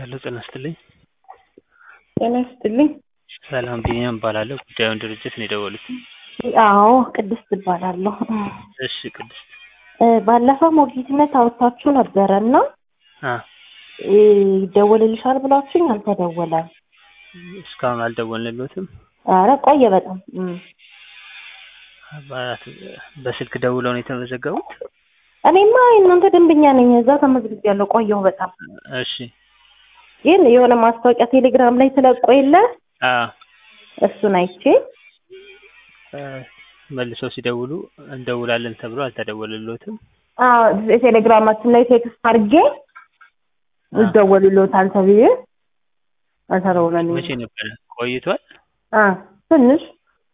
ሄሎ ጤና ይስጥልኝ። ጤና ይስጥልኝ። ሰላም ቢኒያም እባላለሁ። ጉዳዩን ድርጅት ነው የደወሉት። አዎ ቅድስት እባላለሁ። እሺ ቅድስት እ ባለፈው ሞግዚትነት አወጣችሁ ነበረ እና አ እ ይደወልልሻል ብላችሁኝ አልተደወለም። እስካሁን አልደወልንልዎትም? ኧረ ቆየ በጣም እም። አባት በስልክ ደውለው ነው የተመዘገቡት? እኔማ የእናንተ ደንበኛ ነኝ። እዛ ተመዝግቤያለሁ። ቆየሁ በጣም እሺ ግን የሆነ ማስታወቂያ ቴሌግራም ላይ ተለቆ የለ አ እሱን አይቼ እ መልሰው ሲደውሉ እንደውላለን ተብሎ አልተደወለልዎትም? አዎ የቴሌግራማችን ላይ ቴክስት አድርጌ አ ይደወሉልዎታል ተብዬ አልተደወለልኝም። መቼ ነበረ? ቆይቷል? አ ትንሽ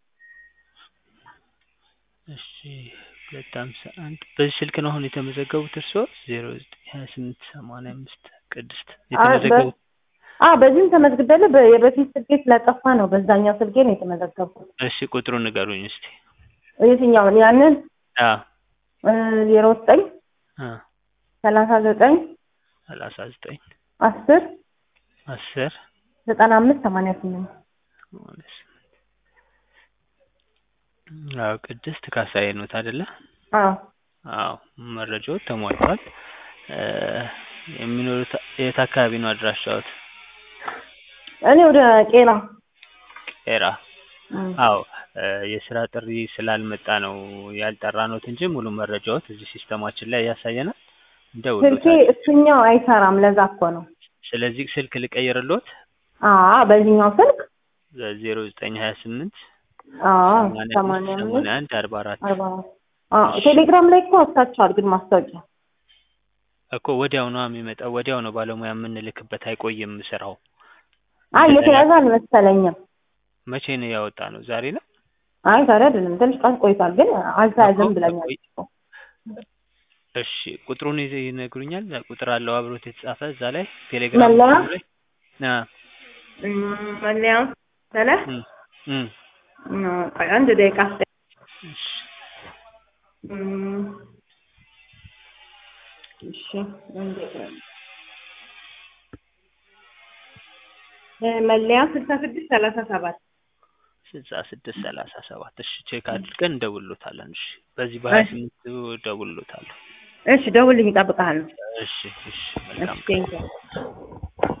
እሺ ሁለት ሃምሳ አንድ በዚህ ስልክ ነው አሁን የተመዘገቡት እርስዎ? ዜሮ ዘጠኝ ሀያ ስምንት ሰማንያ አምስት ቅድስት የተመዘገቡት? አ በዚህም ተመዝግቤያለሁ። በ- የበፊት ስልኬ ስለጠፋ ነው በዛኛው ስልኬ ነው የተመዘገብኩት። እሺ ቁጥሩን ንገሩኝ እስቲ። የትኛውን? ያንን አ እ ዜሮ ዘጠኝ አ ሰላሳ ዘጠኝ ሰላሳ ዘጠኝ አስር አስር ዘጠና አምስት ሰማንያ ስምንት ሰማንያ ስምንት አዎ ቅድስት ካሳዬ ኖት አይደለ? አዎ አዎ መረጃዎት ተሟልቷል። እ የሚኖሩት የት አካባቢ ነው አድራሻዎት? እኔ ወደ ቄራ ቄራ እም። አዎ እ የስራ ጥሪ ስላልመጣ ነው ያልጠራነዎት እንጂ ሙሉ መረጃዎት እዚህ ሲስተማችን ላይ ያሳየናል። ስልኬ እንደውልዎታለን። እሱኛው አይሰራም። ለዛ እኮ ነው። ስለዚህ ስልክ ልቀይርልዎት? አዎ በዚህኛው ስልክ ዜሮ ዘጠኝ ሀያ ስምንት አዎ ሰማንያ ሰማንያ አምስት አምስት ሰማንያ አንድ አርባ አራት አርባ አራት አዎ ቴሌግራም ላይ እኮ አውጥታችኋል ግን ማስታወቂያ እኮ ወዲያው ነው የሚመጣው። ወዲያው ነው ባለሙያ የምንልክበት፣ አይቆይም ስራው። አይ እንደገና የተያዘ አልመሰለኝም። መቼ ነው ያወጣ ነው? ዛሬ ነው አይ ዛሬ አይደለም ትንሽ ቀን ቆይቷል፣ ግን አልተያዘም እኮ ብለኛል። ቆይ- እሺ ቁጥሩን ይዘ ይነግሩኛል? ቁጥር አለው አብሮት የተጻፈ እዛ ላይ ቴሌግራም መለያ? እንትኑ ላይ አ መለያ ሰለ እም እም ቆይ አንድ ደቂቃ እሺ እም፣ እሺ አንድ ደቂቃ እ መለያ ስልሳ ስድስት ሰላሳ ሰባት ስልሳ ስድስት ሰላሳ ሰባት እሺ ቼክ አድርገን እንደውልሎታለን። እሺ በዚህ በሀያ ስምንት እደውልሎታለሁ። እሺ ደውልኝ፣ እጠብቅሃለሁ። እሺ እሺ መልካም እሺ ቴንኪው